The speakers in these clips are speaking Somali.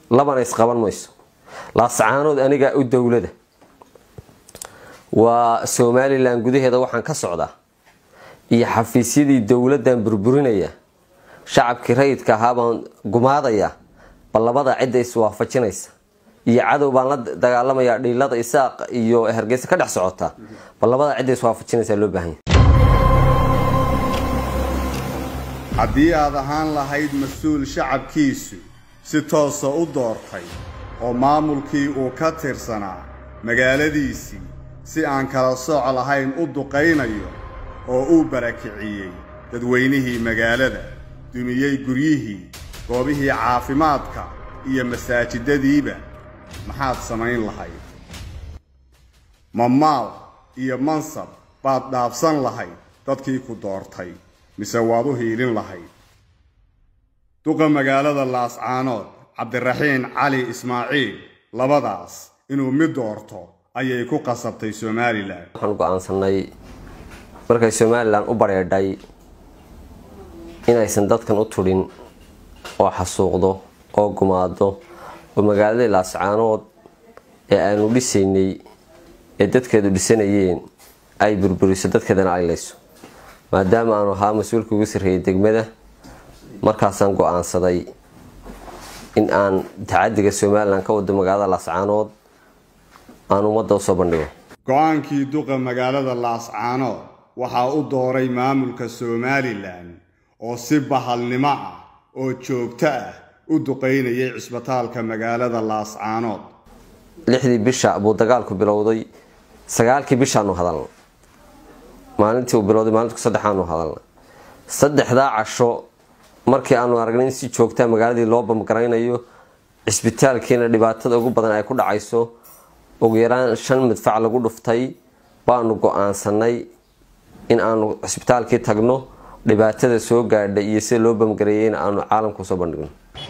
labana isqaban mayso laascaanood anigaa u dowlada waa somalilan gudaheeda waxaan ka socdaa iyo xafiisyadii dowladdan burburinaya shacabkii rayidka ahaa baan gumaadayaa bal labada cidda iswaafajinaysa iyo cadow baan la dagaalamayaa dhiilada isaaq iyo hargeysa ka dhex socota bal labada cidda iswaafajinaysa loo baahanya haddii aad ahaan lahayd mas-uul shacabkiisu si toosa u doortay oo maamulkii uu ka tirsanaa magaaladiisii si aan kala sooc lahayn u duqaynayo oo uu barakiciyey dadweynihii magaalada dumiyey guryihii goobihii caafimaadka iyo masaajidadiiba maxaad samayn lahayd ma maal iyo mansab baad dhaafsan lahayd dadkii ku doortay mise waad u hiilin lahayd duqa magaalada laascaanood cabdiraxiin cali ismaaciil labadaas inuu mid doorto ayay ku qasabtay somalilan waxaan go-aansanay markay somalilan u bareedhay inaysan dadkan u tudhin oo xasuuqdo oo gumaado oo magaaladii laascaanood ee aanu dhisaynay ee dadkeedu dhisanayeen ay burburiso dadkeedana ay layso maadaama aanu ahaa mas-uulka ugu sarreeyay degmada markaasaan go-aansaday in aan tacadiga somalilan ka wado magaalada laascaanood aan ummadda usoo bandhigo go-aankii duqa magaalada laascaanood waxaa u dooray maamulka somalilan oo si bahalnimo ah oo joogto ah u duqaynayay cisbitaalka magaalada laascaanood lixdii bisha buu dagaalku bilowday sagaalkii bishaanu hadalna maalintii uu bilowday maalintu saddexaanu hadalna saddexdaa casho markii aanu aragnay in si joogtaa magaaladii loo bamgaraynayo cisbitaalkiina dhibaatada ugu badan ay ku dhacayso ugu yaraan shan midfac lagu dhuftay baanu go-aansanay in aanu cisbitaalkii tagno dhibaatada soo gaadhay iyo sida loo bamgareeyeyna aanu caalamka usoo bandhigno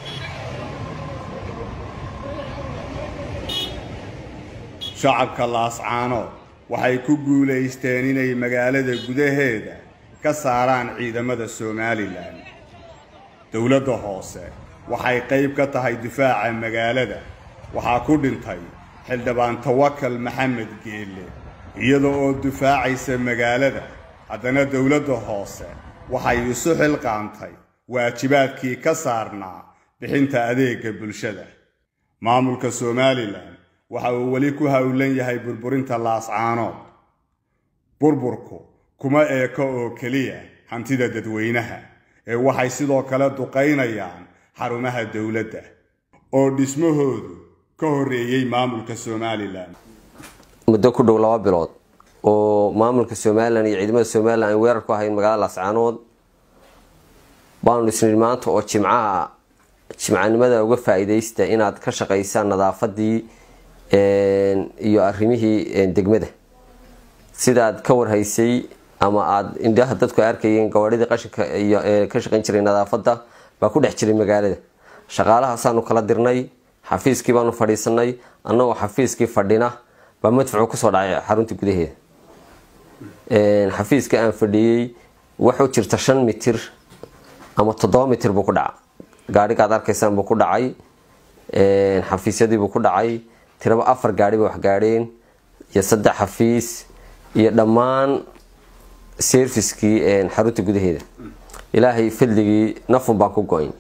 shacabka laascaanood waxay ku guulaysteen inay magaalada gudaheeda ka saaraan ciidamada somalilan dowladda hoose waxay qayb ka tahay difaaca magaalada waxaa ku dhintay xildhibaan tawakal maxamed geelle iyada oo difaacaysa magaalada haddana dowladda hoose waxay isu xilqaantay waajibaadkii ka saarnaa bixinta adeegga bulshada maamulka somalilan waxa uu weli ku howlan yahay burburinta laascaanood burburku kuma eeko oo keliya hantida dadweynaha ee waxay sidoo kale duqaynayaan xarumaha dowladda oo dhismahoodu ka horreeyey maamulka somalilan muddo ku dhow laba bilood oo maamulka somalilan iyo ciidamada somalilan ay weerar ku ahayn magaalada laascaanood baanu isnidhi maanta oo jimcaha jimcanimada uga faa-iideysta inaad ka shaqaysaan nadaafadii iyo arrimihii degmada sidaad ka warhaysay ama aada indhaha dadku arkayeen gawaadhidii qashinka iyo ka shaqayn jiray nadaafadda baa ku dhex jiray magaalada shaqaalahaasaanu kala dirnay xafiiskii baanu fadhiisanay annagoo xafiiskii fadhina baa madfucu kusoo dhacay xarunta gudaheeda xafiiska aan fadhiyey waxu jirta shan mitir ama toddoba mitir buu ku dhaca gaadhigaad arkaysaan buu ku dhacay xafiisyadiibuu ku dhacay tiraba afar gaadhi bay wax gaadheen iyo saddex xafiis iyo dhammaan serviskii xarunta gudaheeda ilaahay fadligii nafun baan ku go-ayn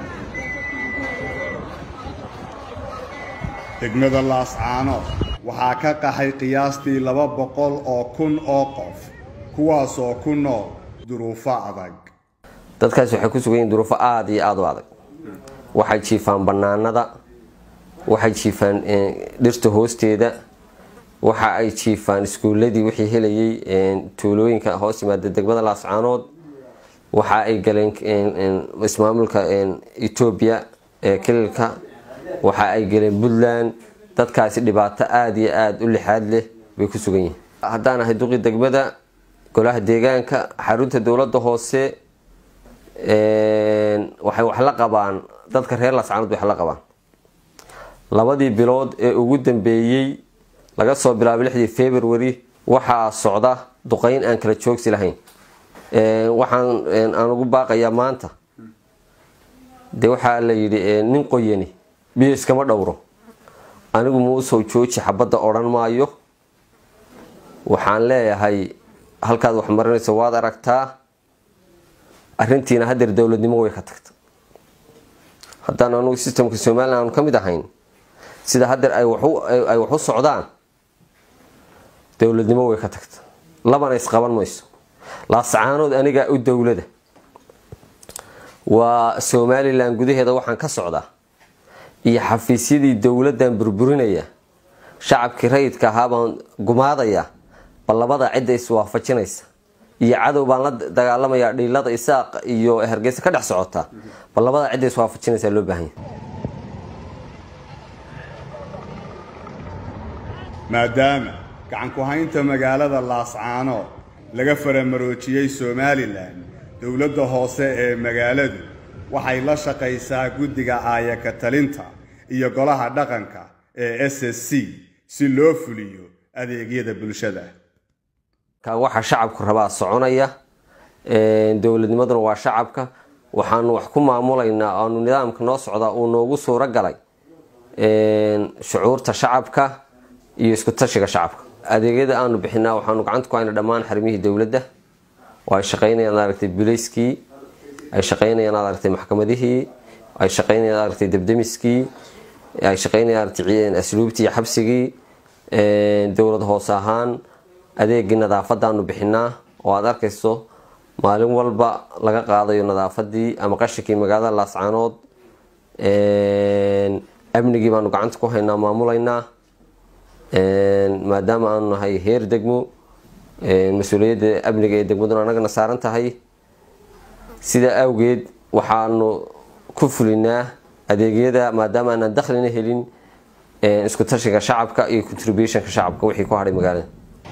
degmada laascaanood waxaa ka qaxay qiyaastii laba boqol oo kun oo qof kuwaasoo ku nool duruufo adag dadkaas waxay ku sugan yihin duruufo aada iyo aada u adag waxay jiifaan bannaanada waxay jiifaan dhirta hoosteeda waxa ay jiifaan iskuuladii wixii helayay tuulooyinka hoos yimaada degmada laascaanood waxa ay galeen ismaamulka etoobiya ee kililka waxa ay galeen puntland dadkaasi dhibaato aada iyo aada u lixaad leh bay ku sugan yihiin haddaan ahay duqii degmada golaha deegaanka xarunta dowladda hoose waxay wax la qabaan dadka reer laascaanood wax la qabaan labadii bilood ee ugu dambeeyey laga soo bilaabay lixdii february waxaa socda duqeyn aan kala joogsi lahayn waxaan aan ugu baaqayaa maanta dee waxaa la yidhi nin qoyani biyo iskama dhowro anigu muusow jooji xabadda odhan maayo waxaan leeyahay halkaad wax marinayso waad aragtaa arrintiina hadeer dowladnimo way ka tagta haddaan anugu sistamka somalilan aanu ka mid ahayn sida hadeer ay wax u socdaan dowladnimo way ka tagta labana isqaban mayso laascaanood anigaa u dowlada waa somalilan gudaheeda waxaan ka socdaa iyo xafiisyadii dowladdan burburinaya shacabkii rayidka ahaa baan gumaadaya bal labada cidda iswaafajinaysa iyo cadow baan la dagaalamayaa dhiilada isaaq iyo hargeysa ka dhex socota bal labada cidda iswaafajinaysa loo baahanya maadaama gacanku-haynta magaalada laascaano laga faramaroojiyey somalilan dowladda hoose ee magaaladu waxay la shaqaysaa guddiga aayaka talinta iyo golaha dhaqanka ee s s c si loo fuliyo adeegyada bulshada waxa shacabku rabaa soconaya dowladnimaduna waa shacabka waxaanu wax ku maamulaynaa aanu nidaamka noo socdaa uu noogu suuro galay shucuurta shacabka iyo isku tashiga shacabka adeegyada aanu bixinaa waxaanu gacanta ku hayna dhammaan xarimihii dowladda oo ay shaqaynayaan aragtay bulayskii ay shaqaynayaan aragtay maxkamadihii ay shaqaynayaan aragtay debdemiskii ay shaqaynayaan aragtay asluubtii iyo xabsigii dowlad hoose ahaan adeegii nadaafadaanu bixinaa oo aada arkayso maalin walba laga qaadayo nadaafadii ama qashinkii magaalada laascaanood amnigii baanu gacanta ku haynaa maamulaynaa maadaama aanu nahay heer degmo mas-uuliyadda amniga ee degmaduna anagana saaran tahay sidaa awgeed waxaanu ku fulinaa adeegyada maadaama aanan dakhlina helin isku tashiga shacabka iyo contributionka shacabka wixii ku hadhay magaalada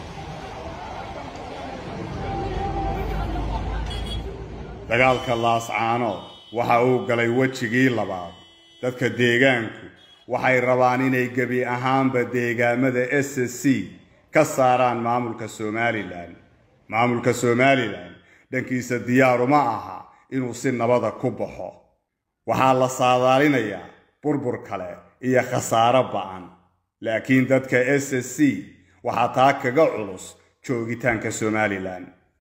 dagaalka laascaanood waxa uu galay wejigii labaad dadka deegaanku waxay rabaan inay gebi ahaanba deegaamada s s c ka saaraan maamulka somalilan maamulka somalilan dhankiisa diyaaruma aha inuu si nabada ku baxo waxaa la saadaalinayaa burbur kale iyo khasaaro ba'an laakiin dadka s s c waxaa taa kaga culus joogitaanka somalilan